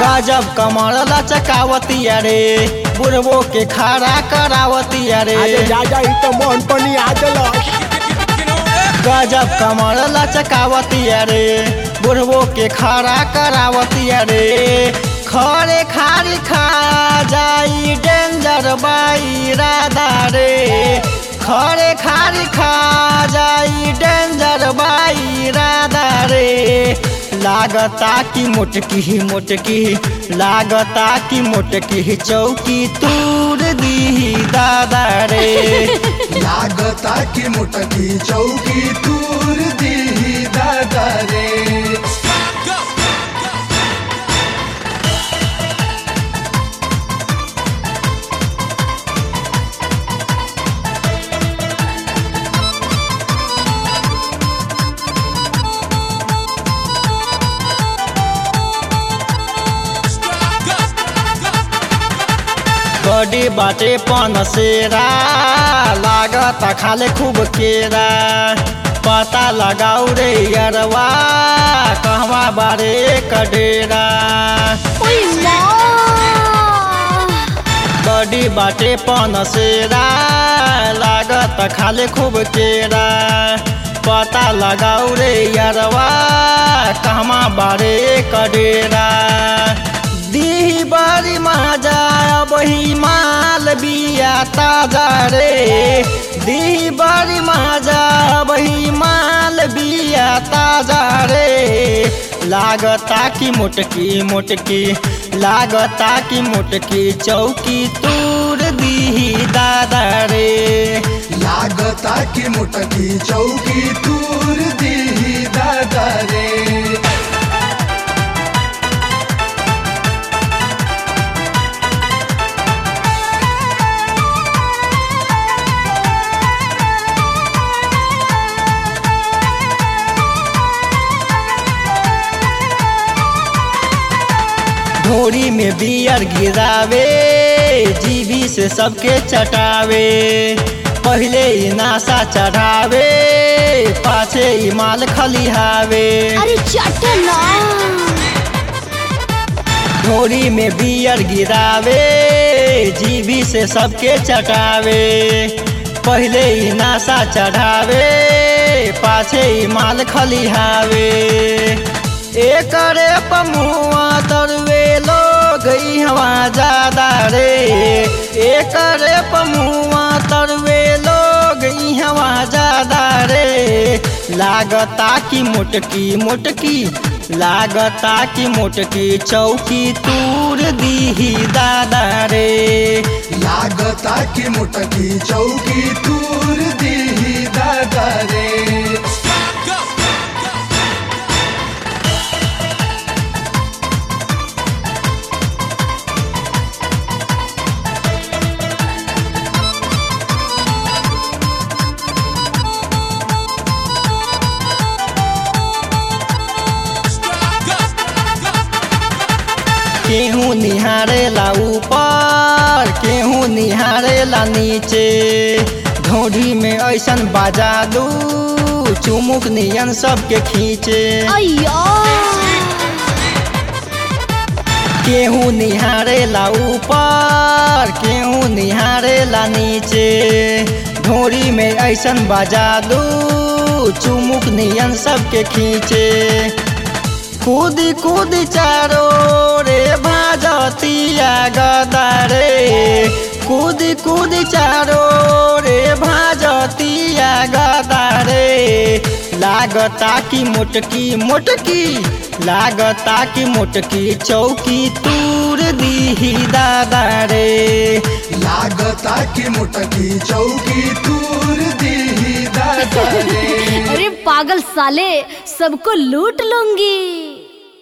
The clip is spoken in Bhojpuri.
गजब कमर लचकावतिया रे बुढ़बो के खड़ा करावतिया रे अरे राजा ई तो मोहन पनी आ गलस गजब कमर लचकावतिया रे बुढ़बो के खड़ा करावतिया रे खरे खारी खा जाई डेंजर बाई राधा रे खरे खारी खा जाई डेंजर बाई राधा रे लागता की मोटकी ही मोटकी लागता की मोटकी ही चौकी तूर दी दादा रे लागता की मुटकी चौकी तूर दी दादा रे बड़ी बाटे पनसेरा लागत खाले खूब केरा पता लगाऊ रे अरवा कहवा बारे कडेरा ओइ माँ बड़ी बाटे पनसेरा लागत खाले खूब केरा पता लगाऊ रे अरवा कहवा बारे कडेरा दी बड़ी मजा बही माल बिया ताजा रे दी बड़ी मजा बही माल बिया ताजा रे लागता की मोटकी मोटकी लागता की मोटकी चौकी तूर दी दादा रे लागता की मुटकी चौकी तूर दी दादा रे ढोरी में बियर गिरावे जीवी से सबके चटावे पहले ही नासा चढ़ावे पाछे ही माल खलिहावे अरे चटना ढोरी में बियर गिरावे जीवी से सबके चटावे पहले ही नासा चढ़ावे पाछे ही माल खलिहावे एकरे पमुआ तरुए लोग हवा ज्यादा रे एकरे पमुआ तरुए लोग हवा ज्यादा रे लागता की मोटकी मोटकी लागता की मोटकी चौकी तूर दी दादा रे लागता की मुटकी चौकी तूर दी दादा रे केहू निहारेला ऊपर केहू निहारेला नीचे ढोढ़ी में ऐसन बाजा दू चुमुक नियन सबके खींचे अय्या केहू निहारेला ऊपर केहू निहारेला नीचे ढोरी में ऐसन बजा दू चुमुक नियन सबके खींचे कूद कूद चारो रे भाजतिया गदा रे कूद कूद चारो रे भाजतिया गदा रे लागता की मोटकी मोटकी लागता की मोटकी चौकी तूर दी दादा रे लागता की मुटकी चौकी तूर दी दादा रे अरे पागल साले सबको लूट लूंगी